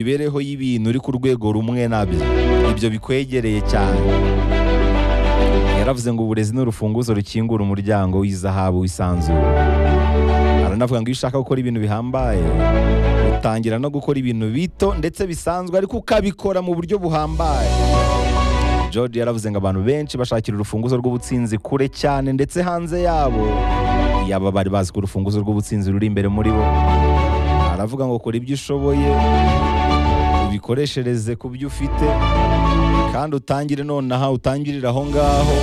imibereho y'ibintu uri ku rwego rumwe nabi ibyo bikwegereye cyane yaravuze ngo uburezi ni urufunguzo rukingura umuryango w'izahabu w'isanzure aranavuga ngo iyo ushaka gukora ibintu bihambaye utangira no gukora ibintu bito ndetse bisanzwe ariko ukabikora mu buryo buhambaye George yaravuze ngo abantu benshi bashakira urufunguzo rw'ubutsinzi kure cyane ndetse hanze yabo yaba bari bazi ko urufunguzo rw'ubutsinzi ruri imbere muri bo aravuga ngo kora ibyo ushoboye ubikoreshereze ku byo ufite kandi utangire nonaha utangirire aho ngaho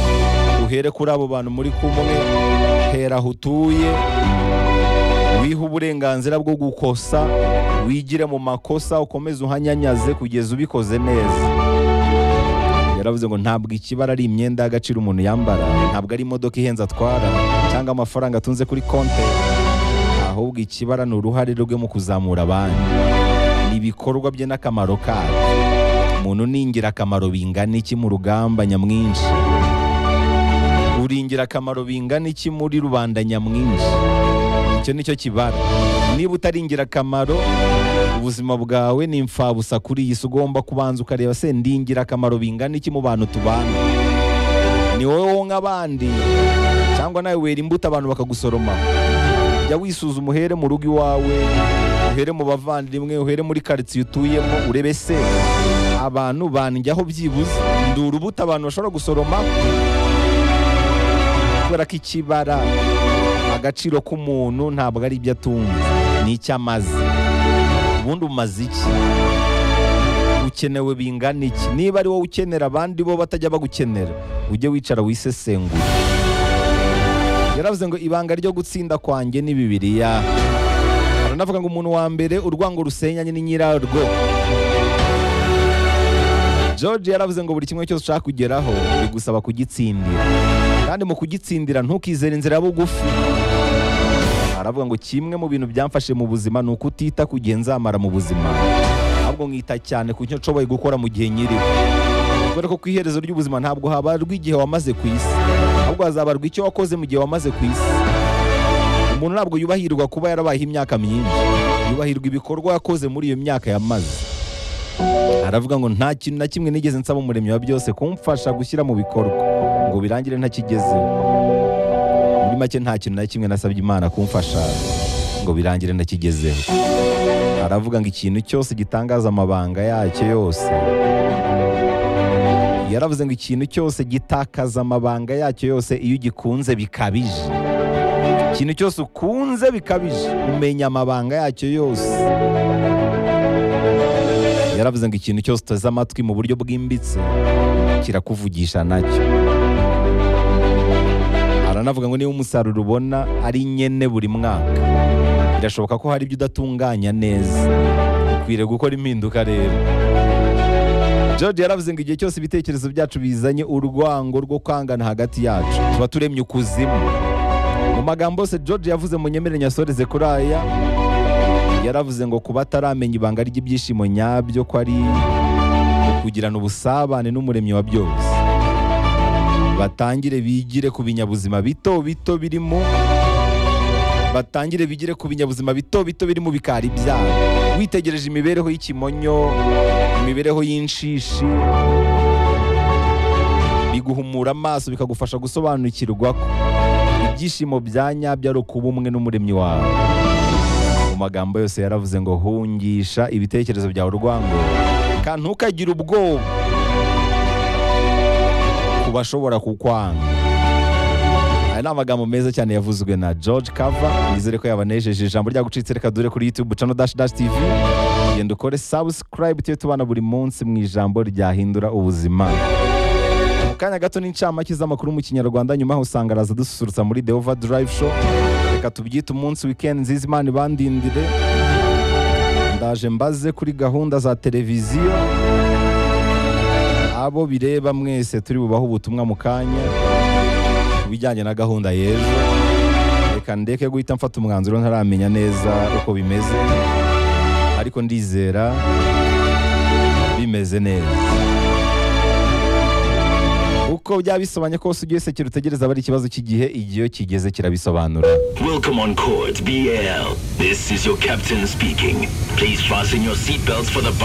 uhere kuri abo bantu muri kumwe hera aho utuye wiha uburenganzira bwo gukosa wigire mu makosa ukomeze uhanyanyaze kugeza ubikoze neza yaravuze ngo ntabwo ikibara ari imyenda y'agaciro umuntu yambara ntabwo ari imodoka ihenze atwara cyangwa amafaranga atunze kuri konti ahubwo ikibara ni uruhare rwe mu kuzamura abandi ni ibikorwa bye n'akamaro kabyo umuntu ni ingirakamaro bingana iki mu rugamba nyamwinshi uri ingirakamaro bingana iki muri rubanda nyamwinshi icyo ni cyo kibara niba utari ingirakamaro ubuzima bwawe ni imfabusa kuri iyi si ugomba kubanza ukareba se ndi ingirakamaro bingana iki mu bantu tubana ni wowe wonka abandi cyangwa nawe wera imbuto abantu bakagusoroma jya wisuzuma uhere mu rugo iwawe uhere mu bavandimwe uhere muri karitsiye utuyemo urebe se abantu banjyaho byibuze ndi urubuto abantu bashobora gusoroma kubera ko ikibara agaciro k'umuntu ntabwo ari ibyo atunze ni icyo amaze ubundi umaze iki ukenewe bingana iki niba ari wowe ukenera abandi bo batajya bagukenera ujye wicara wisesengure yaravuze ngo ibanga ryo gutsinda kwanjye ni bibiriya aranavuga ngo umuntu wa mbere urwango rusenyanye ni nyirarwo george yaravuze ngo buri kimwe cyose ushaka kugeraho bigusaba kugitsindira kandi mu kugitsindira ntukizere inzira bugufi aravuga ngo kimwe mu bintu byamfashe mu buzima ni ukutita ku gihe nzamara mu buzima ahubwo nkita cyane ku cyo nshoboye gukora mu gihe nyiriho kubera ko ku iherezo ry'ubuzima ntabwo habarwa igihe wamaze ku isi ahubwo hazabarwa icyo wakoze mu gihe wamaze ku isi umuntu ntabwo yubahirwa kuba yarabayeho imyaka myinshi yubahirwa ibikorwa yakoze muri iyo myaka yamaze aravuga ngo nta kintu na kimwe nigeze nsaba umuremyi wa byose kumfasha gushyira mu bikorwa ngo birangire ntakigezeho muri make nta kintu na kimwe nasabye imana kumfasha ngo birangire ntakigezeho aravuga ngo ikintu cyose gitangaza amabanga yacyo yose yaravuze ngo ikintu cyose gitakaza amabanga yacyo yose iyo ugikunze bikabije ikintu cyose ukunze bikabije umenya amabanga yacyo yose yaravuze ngo ikintu cyose uteze amatwi mu buryo bwimbitse kirakuvugisha nacyo aranavuga ngo niba umusaruro ubona ari nyene buri mwaka birashoboka ko hari ibyo udatunganya neza ukwiriye gukora impinduka rero george yaravuze ngo igihe cyose ibitekerezo byacu bizanye urwango rwo kwangana hagati yacu tuba turemye ukuzimu mu magambo yose george yavuze mu nyemere nyasoreze kuri aya yaravuze ngo kuba ataramenya ibanga ry'ibyishimo nyabyo ko ari kugirana ubusabane n'umuremyi wa byose batangire bigire ku binyabuzima bito bito birimo batangire bigire ku binyabuzima bito bito biri mu bikari byabo witegereje imibereho y'ikimonyo imibereho y'inshishi biguhumura amaso bikagufasha gusobanukirwa ko ibyishimo bya nyabyo ari ukuba umwe n'umuremyi wawe mu magambo yose yaravuze ngo hungisha ibitekerezo byawe urwango kandi ntukagire ubwoba ku bashobora kukwanga aya ni amagambo meza cyane yavuzwe na george kava nizere ko yabanejeje ijambo rya gucitse reka dure kuri youtube cano dash dash tv genda ukore subscribe tujye tubana buri munsi mu ijambo ryahindura ubuzima mu kanya gato n'incamake z'amakuru mu kinyarwanda nyuma usanga araza dususurutsa muri the overdrive show reka tubyite umunsi weekend nziza imana ibandindire ndaje mbaze kuri gahunda za televiziyo abo bireba mwese turi bubaho ubutumwa mu kanya ku bijyanye na gahunda y'ejo reka ndeke guhita mfata umwanzuro ntaramenya neza uko bimeze ariko ndizera bimeze neza uko byaba bisobanye kose ujye wisekera utegereza aba ari ikibazo cy'igihe igihe iyo kigeze kirabisobanura Welcome on Chords BL. This is your captain speaking. Please fasten your seatbelts for the bus.